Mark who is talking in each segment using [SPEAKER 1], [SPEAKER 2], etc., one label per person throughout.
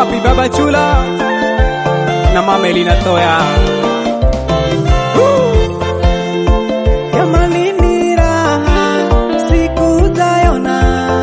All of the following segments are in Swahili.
[SPEAKER 1] Wapi baba Chula na mama Elina Toya.
[SPEAKER 2] Jamani ni raha siku zayona,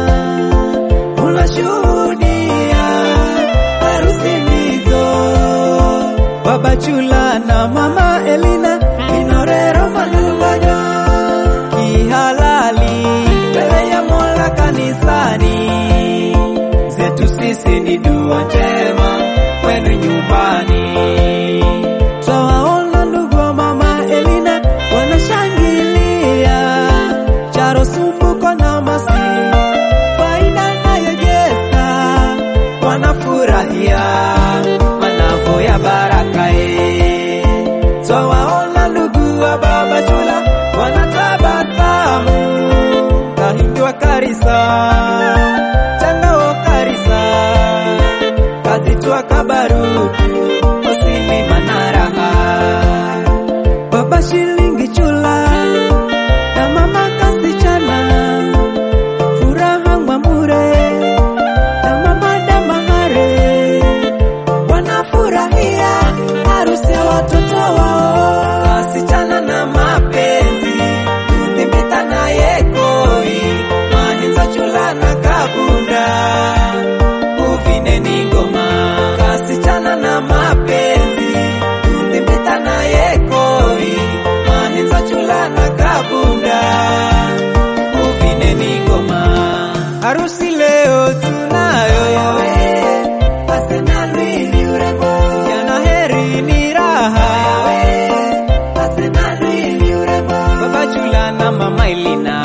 [SPEAKER 2] unashuhudia harusi hizo, Baba Chula na Mama Elina Minorero Malunganya kihalali mbele ya Mola kanisani, zetu sisi ni dua njema kwenu nyumbani. Twawaona ndugu wa Mama Elina wanashangilia charo sumbuko na masi faida nayo Jesta wanafurahia manavo ya baraka e. Twawaona ndugu wa Baba Chula wanatabasamu kahindi wa karisa changa wa karisa kazitwa kabaruku osimi manaraha baba shilingi chula na mama kasichana furaha mwamure na mama damahare wanafurahia harusi ya watoto wao kasichana na mapenzi kudhibita na yekoi mahenza chula na kabunda uvineni ngoma kasichana na mapenzi kudhibita na yekoi mahenza chula na kabunda uvineni ngoma harusi leo tunayo Arsenali ni urembo jana heri ni raha Arsenali ni urembo baba chula na mama Elina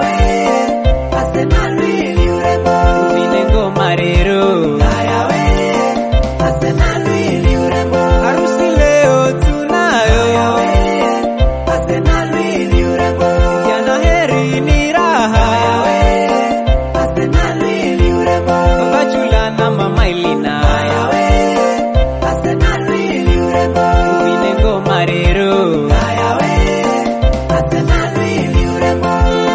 [SPEAKER 2] Arsenali ni urembo vine ngoma rero Arsenali ni urembo harusi leo tunayo Arsenali ni urembo jana heri ni raha Arsenali ni urembo baba chula na mama Elina Arsenali ni urembo vine ngoma rero Arsenali ni urembo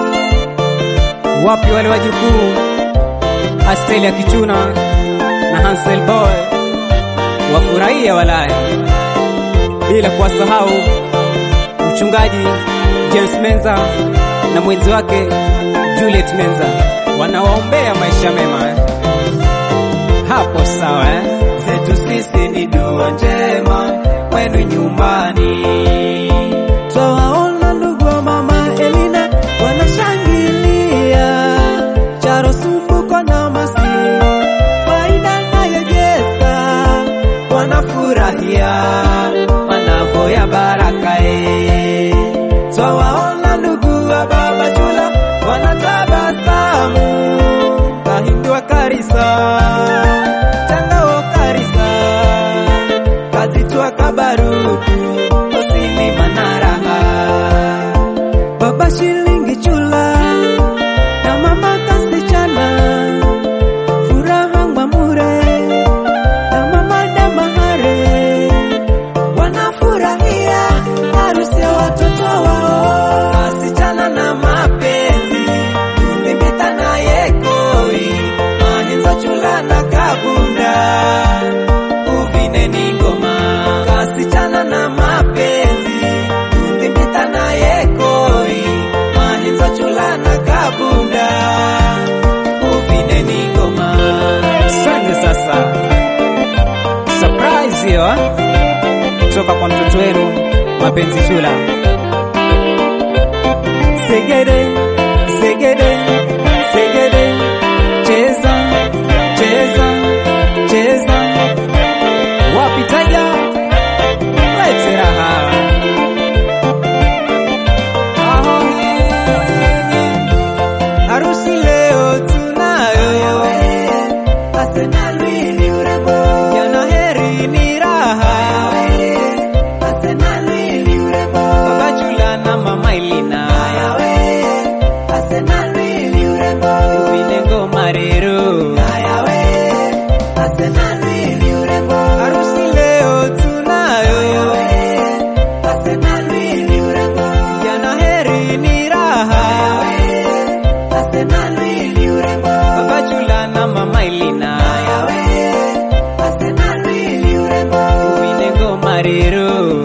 [SPEAKER 1] Wapi wale wajukuu Astelia Kichuna na Hansel Boy wafurahia walaya, bila kuwasahau mchungaji James Menza na mwenzi wake Juliet Menza wanawaombea maisha mema eh. Hapo sawa eh?
[SPEAKER 2] zetu sisi ni dua njema kwenu nyumbani. Twawaona ndugu wa mama Elina wanashangilia charo sumbuko na masi faida nayo Jesta wanafurahia manavo ya baraka e. Twawaona ndugu wa baba Chula wanatabasamu kahindi wa karisa changa wa karisa kazitwa kabaruku osini manaraha baba shilingi chula na mama kasichana furaha mwamure na mama damahare wanafurahia harusi ya watoto wao kasichana na mapenzi kudhibita na yekoi mahenza chula na kabunda uvineni ngoma kasichana na mapenzi kudhibita na yekoi mahenza chula na kabunda uvineni ngoma
[SPEAKER 1] Asante sasa, surprise hiyo eh? kutoka kwa mtoto wenu mapenzi chula.
[SPEAKER 2] Segede, segede, segede, cheza, cheza, cheza.
[SPEAKER 1] Wapi Tiger? Lete raha.
[SPEAKER 2] Harusi leo tunayo, Arsenali ni urembo, jana heri ni raha, Arsenali ni urembo, baba Chula na mama Elina, Arsenali ni urembo, vine ngoma rero, Arsenali ni urembo. yetu